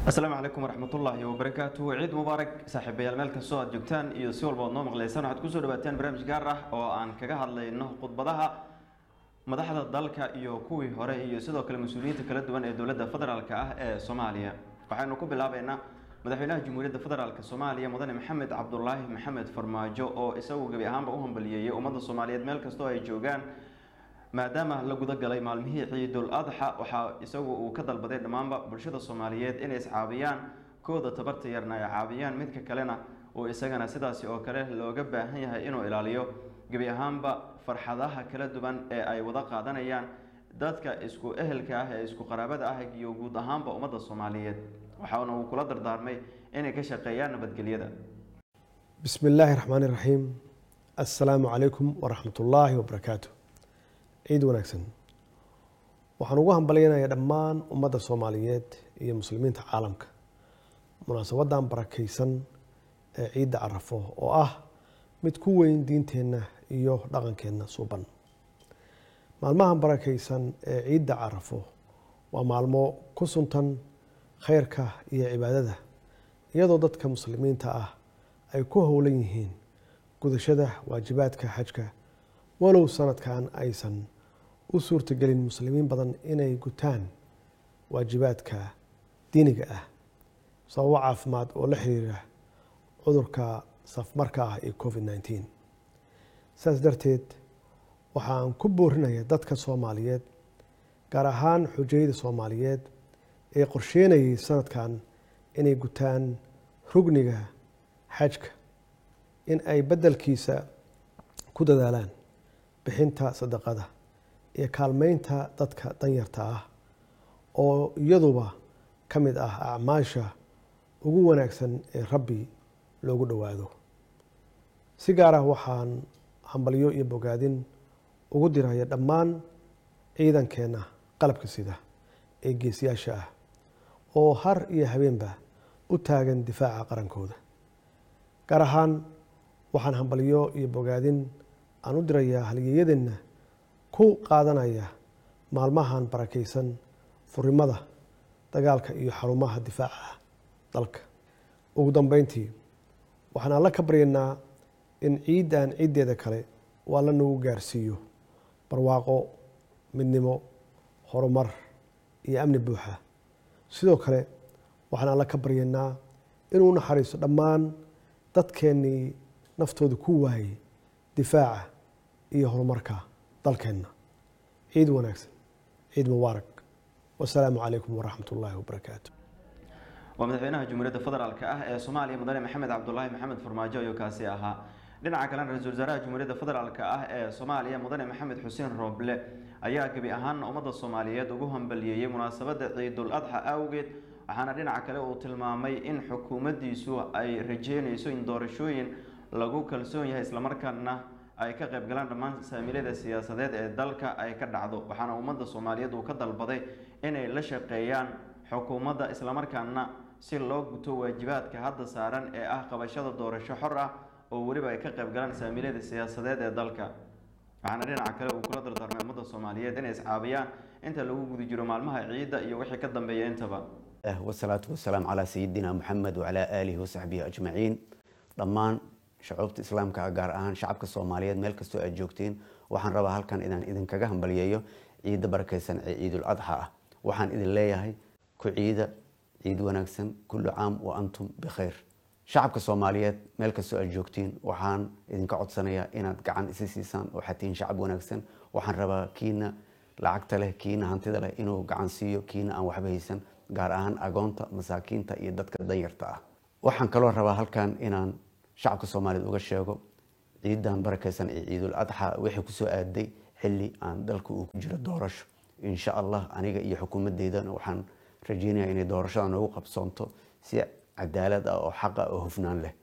asalaamu calaykum waraxmatullaahi wabarakaatu ciid mubaarak saaxiibayaal meel kastoo aad joogtaan iyo si walba oad noo maqlaysaan waxaad kusoo dhawaataan barnaamij gaar ah oo aan kaga hadlayno khudbadaha madaxda dalka iyo kuwii hore iyo sidoo kale mas-uuliyiinta kala duwan ee dowladda federaalk ah ee soomaaliya waxaynu ku bilaabeynaa madaxweynaha jamhuuriyadda federaalk soomaaliya mudane maxamed cabdulaahi maxamed farmaajo oo isagu gebi ahaanba u hambaliyeeyey ummadda soomaaliyeed meel kastoo ay joogaan maadaama la guda galay maalmihii ciidul adxa waxaa isagu uu ka dalbaday dhammaanba bulshada soomaaliyeed inay iscaabiyaan kooda tabarta yarna ay caabiyaan midka kalena uu isagana sidaasi oo kale looga baahan yahay inuu ilaaliyo gebi ahaanba farxadaha kala duwan ee ay wada qaadanayaan dadka isku ehelka ah ee isku qaraabada ah iyo guud ahaanba ummadda soomaaliyeed waxaana uu kula dardaarmay inay ka shaqeeyaan nabadgelyada bismi illaahi raxmaani raxiim assalaamu calaykum waraxmat ullaahi wabarakaatu ciid wanaagsan waxaan ugu hambalyanayaa dhammaan ummadda soomaaliyeed iyo muslimiinta caalamka munaasabadan barakaysan ee ciidda carafo oo ah mid ku weyn diinteenna iyo dhaqankeenna suuban maalmahan barakaysan ee ciidda carafo waa maalmo ku suntan khayrka iyo cibaadada iyadoo dadka muslimiinta ah ay ku howlan yihiin gudashada waajibaadka xajka walow sanadkan aysan u suurtagelin muslimiin badan inay gutaan waajibaadka diiniga ah sababo caafimaad oo la xiriira cudurka safmarka ah ee covid nneteen saas darteed waxaan ku boorinaya dadka soomaaliyeed gaar ahaan xujayada soomaaliyeed ee qorsheynayay sanadkan inay gutaan rugniga xajka in ay beddelkiisa ku dadaalaan bixinta sadaqada iyo kaalmeynta dadka danyarta ah oo iyaduba ka mid ah acmaasha ugu wanaagsan ee rabbi loogu dhowaado si gaar ah waxaan hambalyo iyo bogaadin ugu diraya dhammaan ciidankeenna qalabka sida ee geesiyaasha ah oo har iyo habeenba u taagan difaaca qarankooda gaar ahaan waxaan hambalyo iyo bogaadin aan u dirayaa halyeeyadeenna ku qaadanaya maalmahan barakaysan furimada dagaalka iyo xarumaha difaaca dalka ugu dambeyntii waxaan alla ka baryaynaa in ciiddan ciiddeeda kale uu alla nagu gaarsiiyo barwaaqo midnimo horumar iyo amni buuxa sidoo kale waxaan alla ka baryaynaa inuu naxariisto dhammaan dadkeennii naftooda ku waayey difaaca iyo horumarka dalkeenna ciid wanaagsan ciid mubaarak wasalaamu calaykum waraxmat ullaahi wabarakaatu waa madaxweynaha jamhuuriyadda federaalk ah ee soomaaliya mudane maxamed cabdulaahi maxamed farmaajo ayuu kaasi ahaa dhinaca kalena ra-iisul wasaaraha jamhuuriyadda federaalk ah ee soomaaliya mudane maxamed xuseen rooble ayaa gebi ahaan ummadda soomaaliyeed ugu hambaliyeeyey munaasabadda ciidul adxa awgeed waxaana dhinaca kale uu tilmaamay in xukuumaddiisu ay rajeynayso in doorashooyin lagu kalsoon yahay islamarkaana ay ka qayb galaan dhammaan saamiilyada siyaasadeed ee dalka ay ka dhacdo waxaana ummadda soomaaliyeed uu ka dalbaday inay la shaqeeyaan xukuumadda islamarkaana si loo guto waajibaadka hadda saaran ee ah qabashada doorasho xor ah oo weliba ay ka qayb galaan saamiilyada siyaasadeed ee dalka waxaana dhinaca kale uu kula dardaarmay ummadda soomaaliyeed inay iscaabiyaan inta lagu guda jiro maalmaha ciidda iyo wixii ka dambeeya intaba wasalaatu wasalaam calaa sayidina moxamed wacalaa aalihi wasaxbihi ajmaciin dhammaan shacuubta islaamka gaar ahaan shacabka soomaaliyeed meel kastoo aad joogtiin waxaan rabaa halkan inaan idinkaga hambalyeeyo ciidda barakaysan ee ciidul adxa ah waxaan idin leeyahay ku ciida ciid wanaagsan kullu caam wa antum bikhayr shacabka soomaaliyeed meel kastoo aad joogtiin waxaan idinka codsanayaa inaad gacan isi siisaan oo xatiin shacab wanaagsan waxaan rabaa kiina lacagta leh kiina hantida leh inuu gacan siiyo kiina aan waxba haysan gaar ahaan agoonta masaakiinta iyo dadka danyarta ah waxaan kaloo rabaa halkan inaan shacabka soomaaliyeed uga sheego ciidan barakaysan ee ciidul adxa wixii kusoo aaday xilli aan dalka uu ku jiro doorasho insha allah aniga iyo xukuumadeydana waxaan rajeynaya inay doorashada noogu qabsoonto si cadaalad ah oo xaqa oo hufnaan leh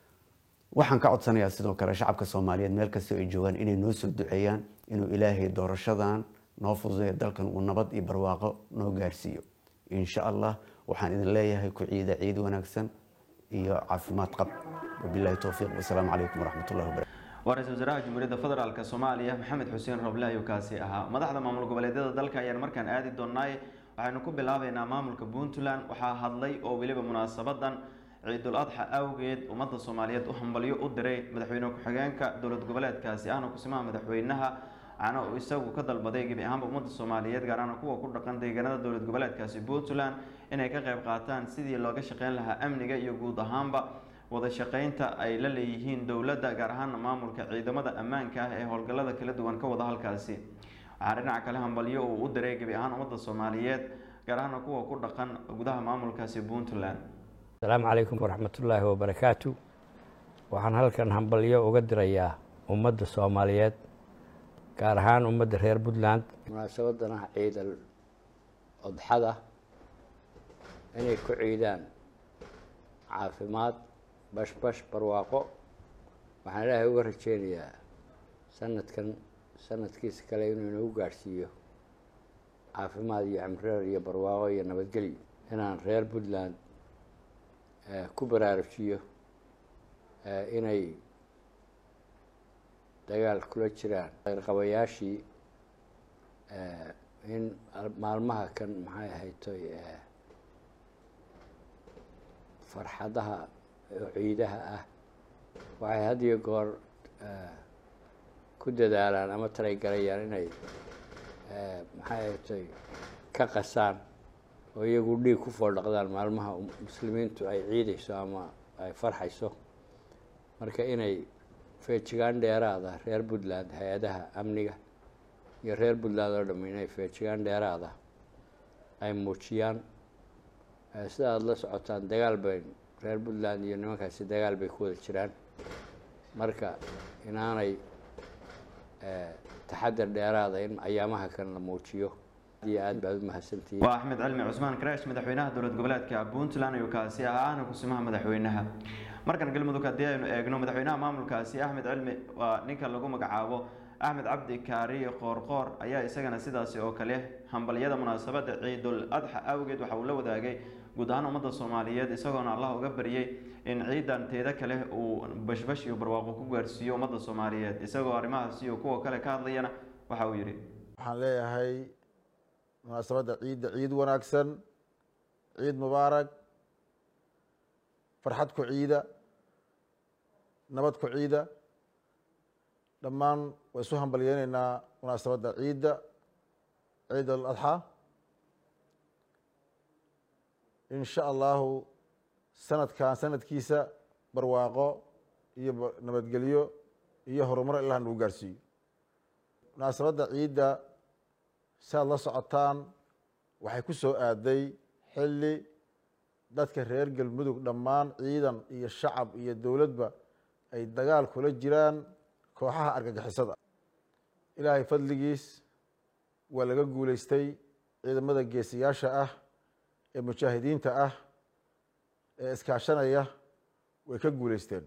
waxaan ka codsanayaa sidoo kale shacabka soomaaliyeed meel kastoo ay joogaan inay noo soo duceeyaan inuu ilaahay doorashadan noo fududeeyo dalkan uu nabad iyo barwaaqo noo gaarsiiyo insha allah waxaan idin leeyahay ku ciida ciid wanaagsan iyo caafimaad qab wabilahi towfiiq wasalaamu calaykum waraxmatullahi wabarakatu waa ra-iisul wasaaraha jamhuuriyadda federaalk soomaaliya maxamed xuseen roble ayuu kaasi ahaa madaxda maamul goboleedyada dalka ayaan markaan aadi doonaaye waxaynu ku bilaabeynaa maamulka puntland waxaa hadlay oo weliba munaasabadan ciidul adxa awgeed ummadda soomaaliyeed u hambalyo u diray madaxweyne ku-xigeenka dowlad goboleedkaasi ahna kusimaha madaxweynaha waxaana uu isagu ka dalbaday gebi ahaanba ummadda soomaaliyeed gaar ahaan kuwa ku dhaqan deegaanada dowlad goboleedkaasi puntland inay ka qayb qaataan sidii looga shaqeyn lahaa amniga iyo guud ahaanba wada shaqeynta ay la leeyihiin dowladda gaar ahaana maamulka ciidamada ammaanka ah ee howlgallada kala duwan ka wada halkaasi waxaa dhinaca kale hambalyo uu u diray gebi ahaan ummadda soomaaliyeed gaar ahaana kuwa ku dhaqan gudaha maamulkaasi puntland asalaamu calaykum waraxmatullaahi wabarakaatu waxaan halkan hambalyo uga dirayaa ummadda soomaaliyeed gaar ahaan ummadda reer puntland munaasabadana ciidal odxada inay ku ciidaan caafimaad bashbash barwaaqo waxaan ilaahay uga rajeynayaa sanadkan sanadkiisa kale inuu inagu gaadhsiiyo caafimaad iyo cimreer iyo barwaaqo iyo nabadgelyo inaan reer puntland ku baraarujiyo inay dagaal kula jiraan qabayaashii in maalmaha kan maxay ahaytoy farxadaha ciidaha ah waxay had iyo goor ku dadaalaan ama talagalayaan inay maxay ahaytoy ka qasaan oo iyagu dhiig ku foodhaqdaan maalmaha muslimiintu ay ciidayso ama ay farxayso marka inay feejigaan dheeraada reer puntland hay-adaha amniga iyo reer puntland oo dham inay feejigaan dheeraada ay muujiyaan sida aada la socotaan dagaal bay reer puntland iyo nimankaasi dagaal bay ku wada jiraan marka inaanay taxadar dheeraada in ayaamaha kan la muujiyo iyo aad baad u mahadsantihiin waa axmed cilmi cusmaan karaash madaxweynaha dowlad goboleedka puntland ayuu kaasi ahaa ahna kusimaha madaxweynaha markan galmudug haddii aynu eegno madaxweynaha maamulkaasi axmed cilmi waa ninka lagu magacaabo axmed cabdi kaariye qoorqoor ayaa isagana sidaasi oo kale hambalyada munaasabada ciidul adxa awgeed waxa uu la wadaagay guud ahaan ummadda soomaaliyeed isagoona allah uga baryay in ciidan teeda kale uu bashbash iyo barwaaqo ku gaarsiiyo ummadda soomaaliyeed isagoo arrimahaasi iyo kuwa kale ka hadlayana waxa uu yidhi waxaan leeyahay munaasabadda ciidda ciid wanaagsan ciid mubaarak farxad ku ciida nabad ku ciida dhammaan waa isu hambalyeyneynaa munaasabadda ciidda ciid al adxaa in sha allahu sanadkan sanadkiisa barwaaqo iyo nabadgelyo iyo horumar ilaah nagu gaarsiiyo munaasabadda ciidda si aad la socotaan waxay ku soo aaday xilli dadka reer galmudug dhammaan ciidan iyo shacab iyo dowladba ay dagaal kula jiraan kooxaha argagixisada ilaahay fadligiis waa laga guuleystay ciidamada geesiyaasha ah ee mujaahidiinta ah ee iskaashanaya way ka guuleysteen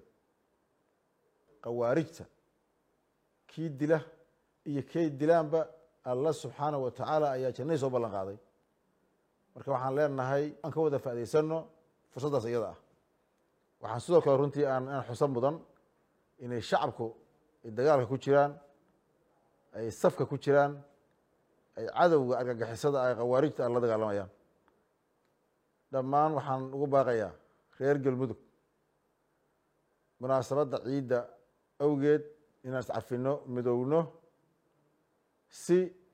khawaarijta kii dila iyo kay dilaanba allah subxaanahu wa tacaala ayaa jannadii soo ballan qaaday marka waxaan leenahay aan ka wada faa'idaysano fursaddaas iyada ah waxaan sidoo kale runtii aan aan xusan mudan inay shacabku ay dagaalka ku jiraan ay safka ku jiraan ay cadowga argagixisada ay khawaarijta aan la dagaalamayaan dhammaan waxaan ugu baaqayaa reer galmudug munaasabadda ciidda awgeed inaan iscafino midowno si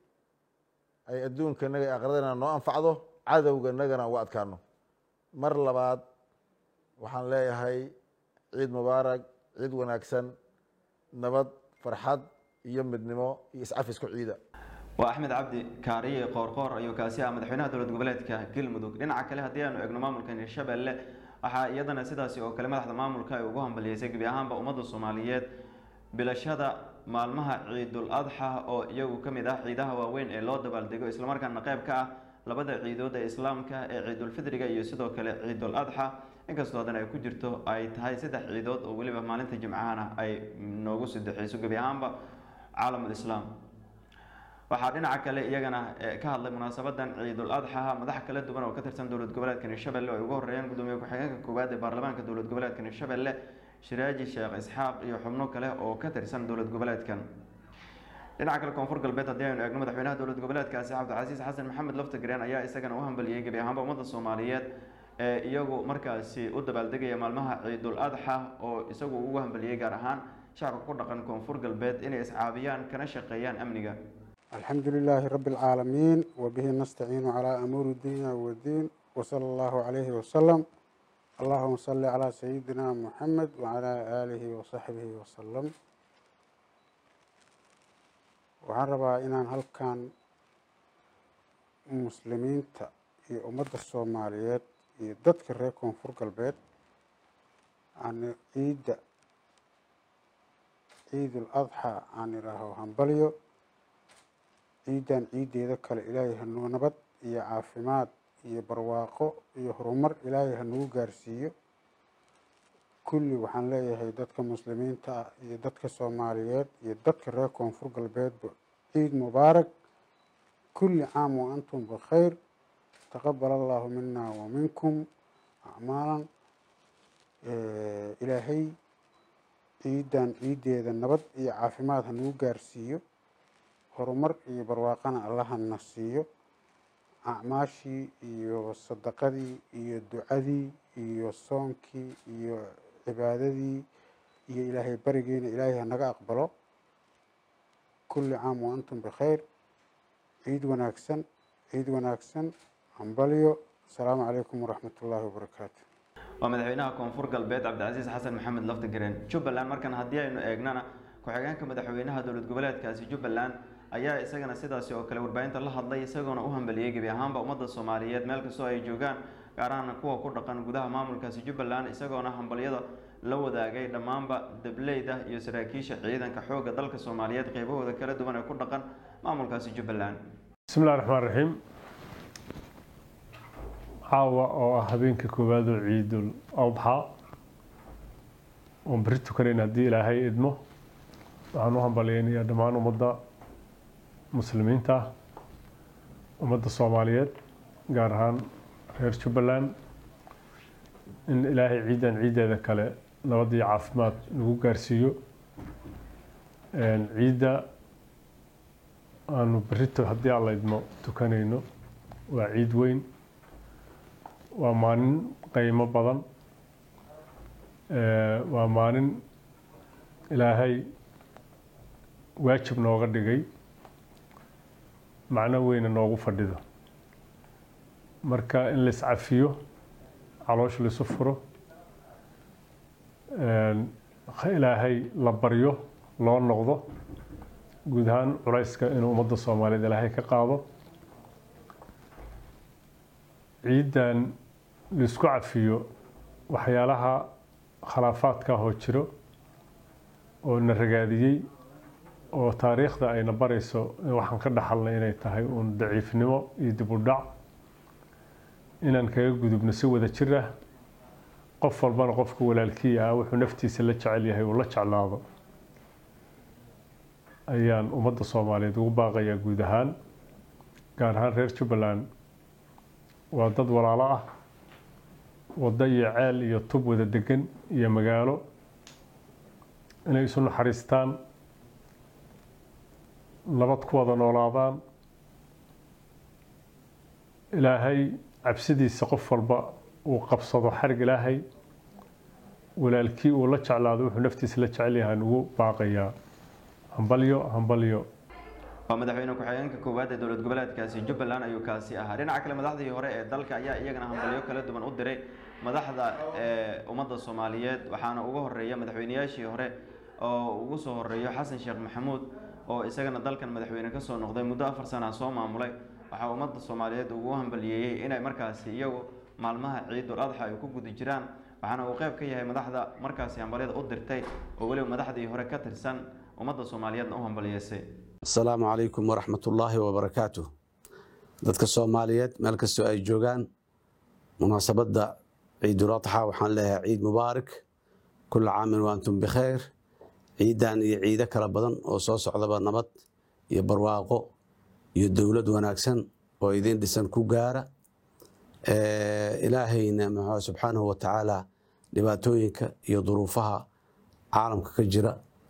ay adduunkanaga aqradana noo anfacdo cadowganagana uga adkaano mar labaad waxaan leeyahay ciid mubaarak ciid wanaagsan nabad farxad iyo midnimo iyo iscafisku ciida waa axmed cabdi kaariye qoorqoor ayuu kaasi ah madaxweynaha dowlad goboleedka galmudug dhinaca kale haddii aanu eegno maamulka hirshabelle waxaa iyadana sidaasi oo kale madaxda maamulka ay ugu hambaliyeysay gebi ahaanba ummadda soomaaliyeed bilashada maalmaha ciidul adxa oo iyagu ka mid ah ciidaha waaweyn ee loo dabaaldego islamarkaana qayb ka ah labada ciidood ee islaamka ee ciidulfidriga iyo sidoo kale ciidul adxa inkastoo haddana ay ku jirto ay tahay saddex ciidood oo weliba maalinta jimcahana ay noogu sadexeyso gebi ahaanba caalamul islaam waxaa dhinaca kale iyagana ka hadlay munaasabadan ciidul adxaha madax kala duwan oo ka tirsan dowlad goboleedka hirshabelle oo ay ugu horeeyeen gudoomiye ku-xigeenka koowaad ee baarlamaanka dowlad goboleedka hirshabelle shiraaji sheekh isxaaq iyo xubno kale oo ka tirsan dowlad goboleedkan dhinaca kale koonfur galbeed haddii aynu eegno madaxweynaha dowlad goboleedkaasi cabdicasiis xasan maxamed laftagreen ayaa isagana u hambaliyey gebi ahaanba ummadda soomaaliyeed ee iyagu markaasi u dabaaldegaya maalmaha ciidul adxa oo isagu ugu hambaliyey gaar ahaan shacabka ku dhaqan koonfur galbeed inay iscaabiyaan kana shaqeeyaan amniga الحمد لله رب العالمين وبه نستعين على أمور الدنيا والدين وصلى الله عليه وسلم اللهم صل على سيدنا محمد وعلى آله وصحبه وسلم waxaan rabaa inaan halkan muslimiinta iyo ummadda soomaaliyeed iyo dadka reer koonfur galbeed aan ciidda ciidul adxaa aan idhaaho hambalyo ciiddan ciiddeeda kale ilaahay hanuu nabad iyo caafimaad iyo barwaaqo iyo horumar ilaahay hanugu gaarsiiyo kulli waxaan leeyahay dadka muslimiinta ah iyo dadka soomaaliyeed iyo dadka reer koonfur galbeedba ciid mubaarak kulli caam wa antum bikhayr taqabal allahu mina wa minkum acmaalan ilaahay ciiddan ciiddeeda nabad iyo caafimaad hanugu gaarsiiyo horumar iyo barwaaqana allahana siiyo acmaashii iyo sadaqadii iyo ducadii iyo soonkii iyo cibaadadii iyo ilaahay barigiina ilaahay hanaga aqbalo kulli caam wa antum bikhayr ciid wanaagsan ciid wanaagsan hambalyo asalaamu calaykum waraxmat ullaahi wabarakaatu waa madaxweynaha koonfur galbeed cabdicasiis xasan maxamed laftagreen jubbaland markan haddii aynu eegnana ku-xigeenka madaxweynaha dowlad goboleedkaasi jubbaland ayaa isagana sidaasi oo kale warbaahinta la hadlay isagoona u hambaliyey gebi ahaanba ummadda soomaaliyeed meel kastoo ay joogaan gaar ahaan kuwa ku dhaqan gudaha maamulkaasi jubbaland isagoona hambalyada la wadaagay dhammaanba dableyda iyo saraakiisha ciidanka xoogga dalka soomaaliyeed qeybahooda kala duwan ee ku dhaqan maamulkaasi jubbaland bismi illahi raxmaan raxiim caawa oo ah habeenka koowaad oo ciidul adxa oon beri tukanayn haddii ilaahay idmo waxaan u hambalyeynayaa dhammaan ummadda muslimiinta ah ummadda soomaaliyeed gaar ahaan reer jubbaland in ilaahay ciiddan ciiddeeda kale nabad iyo caafimaad nagu gaarsiiyo ciidda aanu berito haddii aan la idmo tukanayno waa ciid weyn waa maalin qiimo badan waa maalin ilaahay waajib nooga dhigay macno weyna noogu fadhido marka in la iscafiyo caloosh laisu furo ilaahay la baryo loo noqdo guud ahaan culayska inuu ummadda soomaaliyeed ilaahay ka qaado ciiddan laisku cafiyo waxyaalaha khilaafaadka ahoo jiro oo na ragaadiyey oo taariikhda ayna barayso waxaan ka dhaxalnay inay tahay uun daciifnimo iyo dib u dhac inaan kaga gudubno si wada jir ah qof walbana qofka walaalkii ah wuxuu naftiisa la jecel yahay uu la jeclaado ayaan ummadda soomaaliyeed ugu baaqayaa guud ahaan gaar ahaan reer jubbaland waa dad walaalo ah waddo iyo ceel iyo tub wada degan iyo magaalo inay isu naxariistaan nabad ku wada noolaadaan ilaahay cabsidiisa qof walba uu qabsado xarig ilaahay walaalkii uu la jeclaado wuxuu naftiisa la jecel yahay ugu baaqayaa hambalyo hambalyo waa madaxweyne ku-xigeenka koowaad ee dowlad goboleedkaasi jubbaland ayuu kaasi ahaa dhinaca kale madaxdii hore ee dalka ayaa iyagana hambalyo kala duwan u diray madaxda ee ummadda soomaaliyeed waxaana ugu horeeya madaxweyneyaashii hore oo ugu soo horeeyo xasan sheekh maxamuud oo isagana dalkan madaxweyne kasoo noqday muddo afar sana soo maamulay waxaa ummadda soomaaliyeed ugu hambaliyeeyey inay markaasi iyagu maalmaha ciidul adxa ay ku guda jiraan waxaana uu qeyb ka yahay madaxda markaasi hambalyada u dirtay oo weliba madaxdii hore ka tirsan ummadda soomaaliyeedna u hambaliyeysay asalaamu calaykum waraxmat ullaahi wabarakaatu dadka soomaaliyeed meel kastoo ay joogaan munaasabadda ciidul adxa waxaan leeyahay ciid mubaarak kula caamin wa antum bikhayr ciiddan iyo ciido kala badan oo soo socdaba nabad iyo barwaaqo iyo dowlad wanaagsan oo idin dhisan ku gaara ilaahayna muxuu subxaanahu wa tacaala dhibaatooyinka iyo duruufaha caalamka ka jira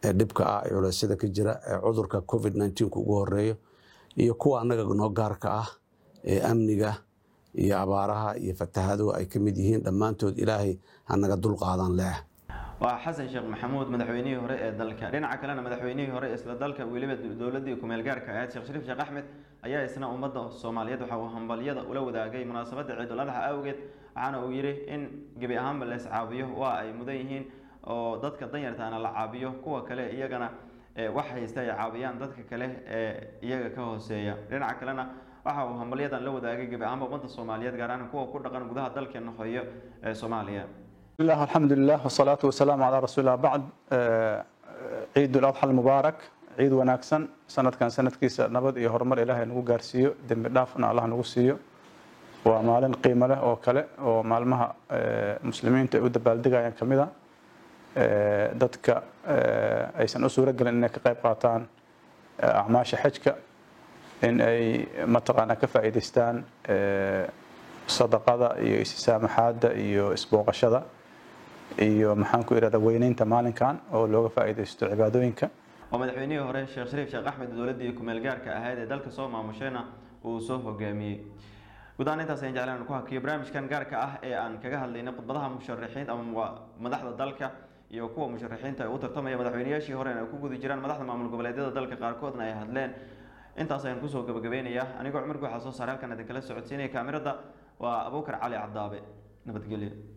ee dhibka ah ee culeysyada ka jira ee cudurka covid 19 ugu horeeyo iyo kuwa annaga noo gaarka ah ee amniga iyo abaaraha iyo fatahaduhu ay ka mid yihiin dhammaantood ilaahay hanaga dulqaadan leeh waa xasan sheekh maxamuud madaxweynihii hore ee dalka dhinaca kalena madaxweynihii hore isla dalka weliba dowladii kumeel gaarka ahayd sheekh shariif sheekh axmed ayaa isna ummadda soomaaliyeed waxa uu hambalyada ula wadaagay munaasabadda ciidul adxa awgeed waxaana uu yidhi in gebi ahaanba la iscaabiyo waa ay mudan yihiin oo dadka danyartaana la caabiyo kuwa kale iyagana wax haysta ay caabiyaan dadka kale ee iyaga ka hooseeya dhinaca kalena waxa uu hambalyadan la wadaagay gebi ahaanba ummadda soomaaliyeed gaar ahaan kuwa ku dhaqan gudaha dalkeena hoyo ee soomaaliya الله الحمد لله والصلاة والسلام على رسول الله بعد عيد الأضحى المبارك عيد وناكسن سنة كان سنة كيس نبض إيه هرمر إلهي نقول جارسيو دم دافنا الله نقول سيو ومالن قيمة له وكله ومالمها مسلمين تقود بالدقة يعني كمدا dadka aysan u suuro gelin inay ka qayb qaataan acmaasha xajka in ay mataqaanaa ka faa'iidaystaan sadaqada iyo isisaamaxaadda iyo isbooqashada iyo maxaan ku idhahda weyneynta maalinkan oo looga faa'iidaysto cibaadooyinka oo madaxweynihii hore sheekh shariif sheekh axmed dowladdii kumeel gaarka ahayd ee dalka soo maamushayna uu soo hogaamiyey guud ahaan intaas ayaan jeclaan ku hakiyo barnaamijkan gaarka ah ee aan kaga hadlaynay khudbadaha musharaxiin ama madaxda dalka iyo kuwa musharaxiinta ay u tartamaya madaxweynayaashii horena ay ku guda jiraan madaxda maamul goboleedyada dalka qaarkoodna ay hadleen intaas ayaan kusoo gabagabeynayaa anigoo cumar guuxa soo saaray halkan idinkala socodsiinaya kaamirada waa abuukar cali cadaabe nabadgelyo